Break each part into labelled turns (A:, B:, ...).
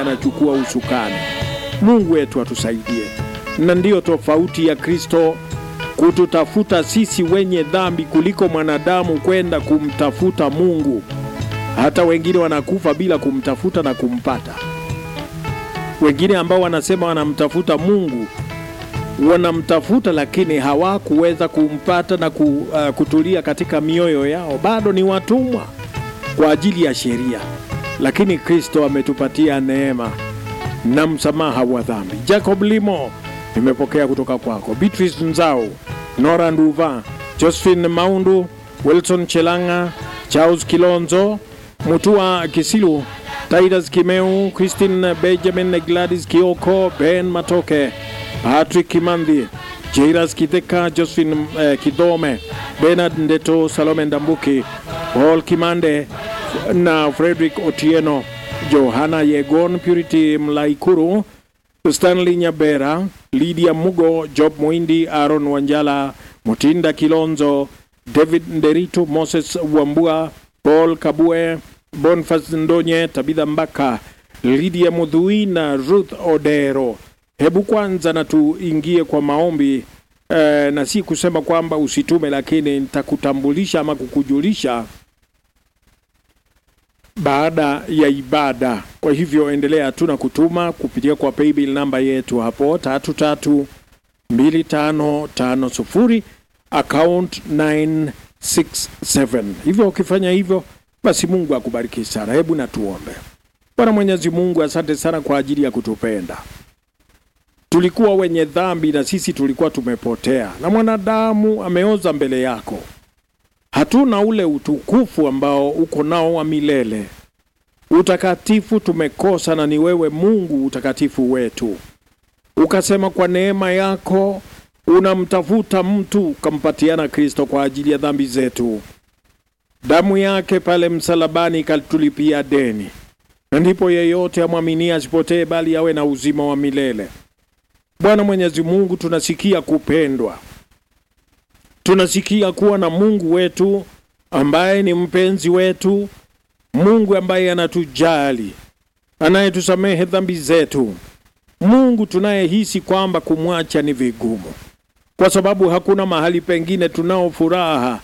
A: anachukua usukani. Mungu wetu atusaidie, na ndiyo tofauti ya Kristo kututafuta sisi wenye dhambi kuliko mwanadamu kwenda kumtafuta Mungu. Hata wengine wanakufa bila kumtafuta na kumpata. Wengine ambao wanasema wanamtafuta Mungu wanamtafuta, lakini hawakuweza kumpata na ku, uh, kutulia katika mioyo yao, bado ni watumwa kwa ajili ya sheria. Lakini Kristo ametupatia neema na msamaha wa dhambi. Jacob Limo nimepokea kutoka kwako. Beatrice Nzao, Nora Nduva, Josephine Maundu, Wilson Chelanga, Charles Kilonzo, Mutua Kisilu, Titus Kimeu, Christine Benjamin, Gladys Kioko, Ben Matoke, Patrick Kimandhi, Jairas Kitheka, Josephine eh, Kidome, Bernard Ndeto, Salome Ndambuki, Paul Kimande na Frederick Otieno, Johanna Yegon, Purity Mlaikuru, Stanley Nyabera, Lydia Mugo, Job Muindi, Aaron Wanjala, Mutinda Kilonzo, David Nderito, Moses Wambua, Paul Kabue, Bonfas Ndonye, Tabitha Mbaka, Lydia Mudhui na Ruth Odero. Hebu kwanza na tuingie kwa maombi eh, na si kusema kwamba usitume, lakini nitakutambulisha ama kukujulisha baada ya ibada. Kwa hivyo endelea tu na kutuma kupitia kwa paybill namba yetu hapo tatu tatu mbili tano tano sufuri account 967. Hivyo ukifanya hivyo, basi Mungu akubariki sana. Hebu na tuombe. Bwana Mwenyezi Mungu, asante sana kwa ajili ya kutupenda. Tulikuwa wenye dhambi na sisi tulikuwa tumepotea, na mwanadamu ameoza mbele yako hatuna ule utukufu ambao uko nao wa milele. Utakatifu tumekosa, na ni wewe Mungu utakatifu wetu. Ukasema kwa neema yako unamtafuta mtu, ukampatiana Kristo kwa ajili ya dhambi zetu. Damu yake pale msalabani ikatulipia deni, na ndipo yeyote amwaminie asipotee, bali awe na uzima wa milele. Bwana Mwenyezi Mungu, tunasikia kupendwa tunasikia kuwa na Mungu wetu ambaye ni mpenzi wetu, Mungu ambaye anatujali, anayetusamehe dhambi zetu, Mungu tunayehisi kwamba kumwacha ni vigumu, kwa sababu hakuna mahali pengine tunao furaha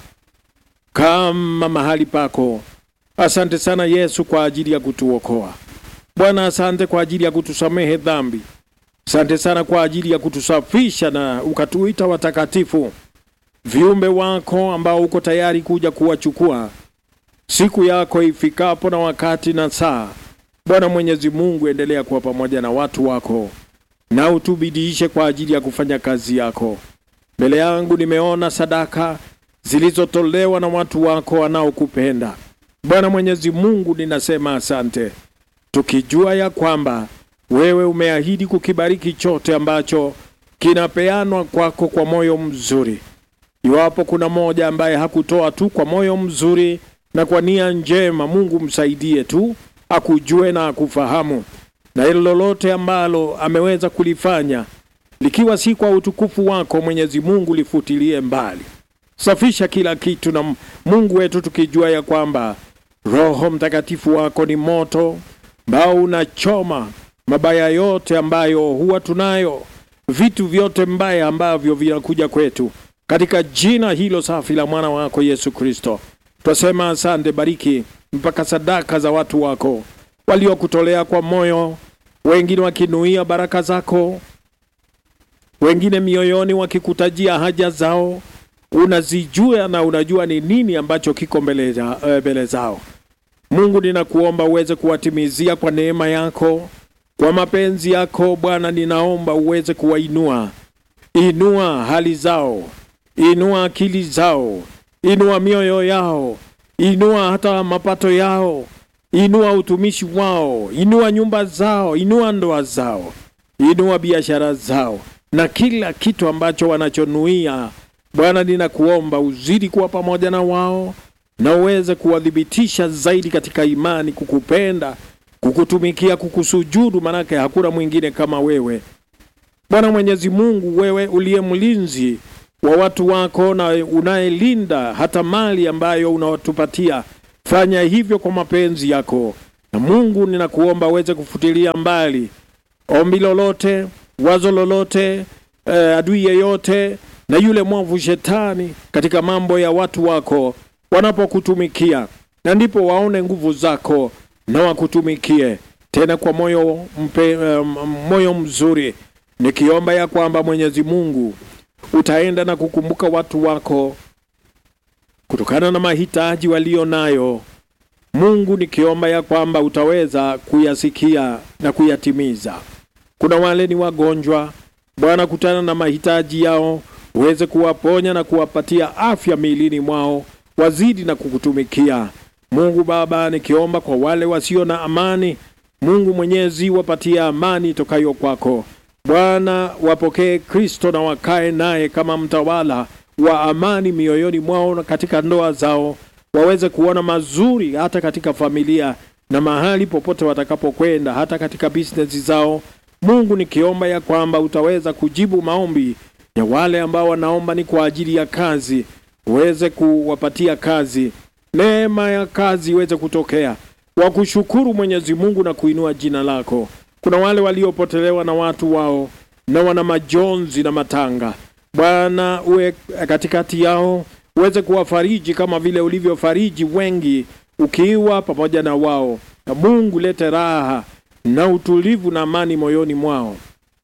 A: kama mahali pako. Asante sana Yesu kwa ajili ya kutuokoa. Bwana, asante kwa ajili ya kutusamehe dhambi. Asante sana kwa ajili ya kutusafisha na ukatuita watakatifu viumbe wako ambao uko tayari kuja kuwachukua siku yako ifikapo na wakati na saa. Bwana Mwenyezi Mungu, endelea kuwa pamoja na watu wako na utubidiishe kwa ajili ya kufanya kazi yako. Mbele yangu nimeona sadaka zilizotolewa na watu wako wanaokupenda. Bwana Mwenyezi Mungu, ninasema asante, tukijua ya kwamba wewe umeahidi kukibariki chote ambacho kinapeanwa kwako kwa moyo mzuri. Iwapo kuna mmoja ambaye hakutoa tu kwa moyo mzuri na kwa nia njema, Mungu msaidie tu akujue na akufahamu, na hilo lolote ambalo ameweza kulifanya likiwa si kwa utukufu wako, Mwenyezi Mungu, lifutilie mbali. Safisha kila kitu na Mungu wetu, tukijua ya kwamba Roho Mtakatifu wako ni moto ambao unachoma mabaya yote ambayo huwa tunayo, vitu vyote mbaya ambavyo vinakuja kwetu katika jina hilo safi la mwana wako Yesu Kristo, twasema asante. Bariki mpaka sadaka za watu wako waliokutolea kwa moyo, wengine wakinuia baraka zako, wengine mioyoni wakikutajia haja zao. Unazijua na unajua ni nini ambacho kiko mbele zao. Mungu, ninakuomba uweze kuwatimizia kwa neema yako, kwa mapenzi yako Bwana, ninaomba uweze kuwainua, inua hali zao inua akili zao, inua mioyo yao, inua hata mapato yao, inua utumishi wao, inua nyumba zao, inua ndoa zao, inua biashara zao na kila kitu ambacho wanachonuia. Bwana, ninakuomba uzidi kuwa pamoja na wao na uweze kuwadhibitisha zaidi katika imani, kukupenda, kukutumikia, kukusujudu, manake hakuna mwingine kama wewe Bwana Mwenyezi Mungu, wewe uliye mlinzi wa watu wako na unayelinda hata mali ambayo unawatupatia. Fanya hivyo kwa mapenzi yako, na Mungu ninakuomba uweze kufutilia mbali ombi lolote, wazo lolote, eh, adui yeyote na yule mwovu shetani katika mambo ya watu wako wanapokutumikia, na ndipo waone nguvu zako na wakutumikie tena kwa moyo mpe, um, moyo mzuri, nikiomba ya kwamba Mwenyezi Mungu utaenda na kukumbuka watu wako kutokana na mahitaji walio nayo. Mungu, nikiomba ya kwamba utaweza kuyasikia na kuyatimiza. Kuna wale ni wagonjwa, Bwana, kutana na mahitaji yao, uweze kuwaponya na kuwapatia afya miilini mwao, wazidi na kukutumikia. Mungu Baba, nikiomba kwa wale wasio na amani, Mungu Mwenyezi, wapatie amani itokayo kwako. Bwana, wapokee Kristo na wakae naye kama mtawala wa amani mioyoni mwao na katika ndoa zao, waweze kuona mazuri hata katika familia na mahali popote watakapokwenda, hata katika bisinesi zao. Mungu, nikiomba ya kwamba utaweza kujibu maombi ya wale ambao wanaomba ni kwa ajili ya kazi, uweze kuwapatia kazi, neema ya kazi iweze kutokea, wakushukuru Mwenyezi Mungu na kuinua jina lako. Kuna wale waliopotelewa na watu wao na wana majonzi na matanga, Bwana uwe katikati yao, uweze kuwafariji kama vile ulivyofariji wengi ukiwa pamoja na wao. Na Mungu lete raha na utulivu na amani moyoni mwao.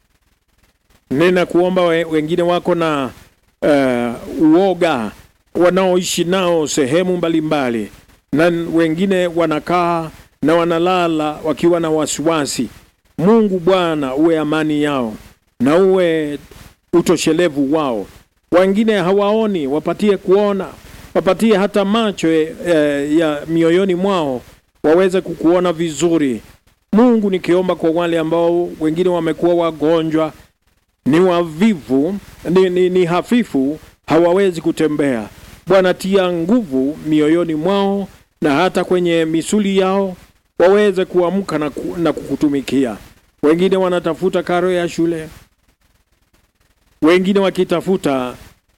A: Nena kuomba we, wengine wako na uh, uoga wanaoishi nao sehemu mbalimbali, na wengine wanakaa na wanalala wakiwa na wasiwasi. Mungu Bwana, uwe amani yao na uwe utoshelevu wao. Wengine hawaoni, wapatie kuona, wapatie hata macho eh, ya mioyoni mwao waweze kukuona vizuri. Mungu, nikiomba kwa wale ambao wengine wamekuwa wagonjwa, ni wavivu, ni, ni, ni hafifu, hawawezi kutembea. Bwana, tia nguvu mioyoni mwao na hata kwenye misuli yao waweze kuamka na, ku, na kukutumikia. Wengine wanatafuta karo ya shule, wengine wakitafuta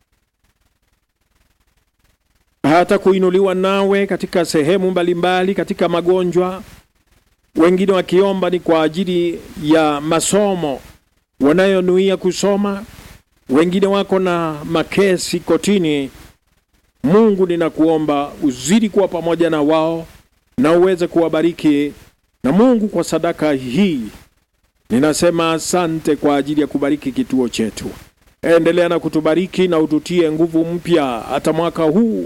A: hata kuinuliwa nawe katika sehemu mbalimbali katika magonjwa, wengine wakiomba ni kwa ajili ya masomo wanayonuia kusoma, wengine wako na makesi kotini. Mungu, ninakuomba uzidi kuwa pamoja na wao na uweze kuwabariki. Na Mungu, kwa sadaka hii ninasema asante kwa ajili ya kubariki kituo chetu. Endelea na kutubariki na ututie nguvu mpya hata mwaka huu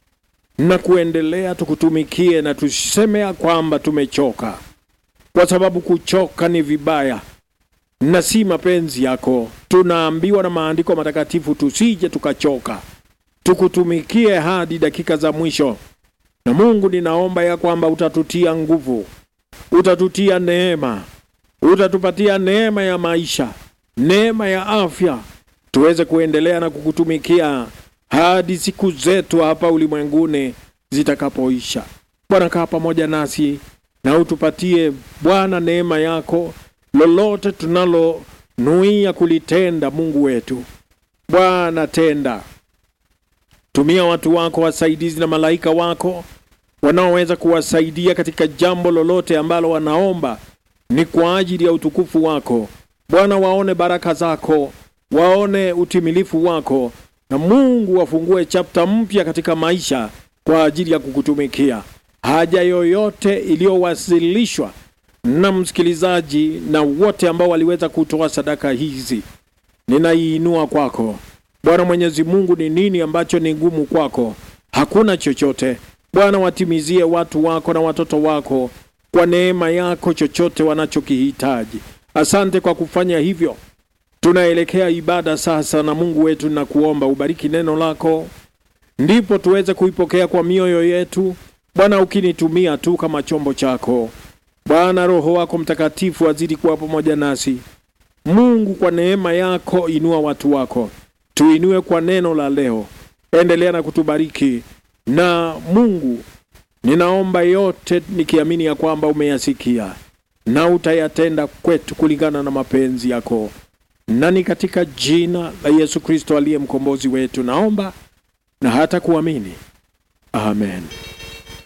A: na kuendelea tukutumikie, na tuseme ya kwamba tumechoka, kwa sababu kuchoka ni vibaya na si mapenzi yako. Tunaambiwa na maandiko matakatifu tusije tukachoka, tukutumikie hadi dakika za mwisho. Na Mungu, ninaomba ya kwamba utatutia nguvu, utatutia neema, utatupatia neema ya maisha, neema ya afya, tuweze kuendelea na kukutumikia hadi siku zetu hapa ulimwenguni zitakapoisha. Bwana, kaa pamoja nasi na utupatie Bwana neema yako, lolote tunalonuia kulitenda. Mungu wetu, Bwana tenda, tumia watu wako wasaidizi na malaika wako wanaoweza kuwasaidia katika jambo lolote ambalo wanaomba ni kwa ajili ya utukufu wako. Bwana, waone baraka zako, waone utimilifu wako na Mungu wafungue chapta mpya katika maisha kwa ajili ya kukutumikia. Haja yoyote iliyowasilishwa na msikilizaji na wote ambao waliweza kutoa sadaka hizi, ninaiinua kwako Bwana Mwenyezi Mungu. Ni nini ambacho ni ngumu kwako? Hakuna chochote. Bwana, watimizie watu wako na watoto wako kwa neema yako chochote wanachokihitaji. Asante kwa kufanya hivyo. Tunaelekea ibada sasa, na Mungu wetu, na kuomba ubariki neno lako, ndipo tuweze kuipokea kwa mioyo yetu Bwana, ukinitumia tu kama chombo chako Bwana. Roho wako Mtakatifu azidi kuwa pamoja nasi. Mungu, kwa neema yako inua watu wako, tuinue kwa neno la leo. Endelea na kutubariki na Mungu, ninaomba yote nikiamini ya kwamba umeyasikia na utayatenda kwetu kulingana na mapenzi yako na ni katika jina la Yesu Kristo aliye mkombozi wetu naomba na hata kuamini, amen.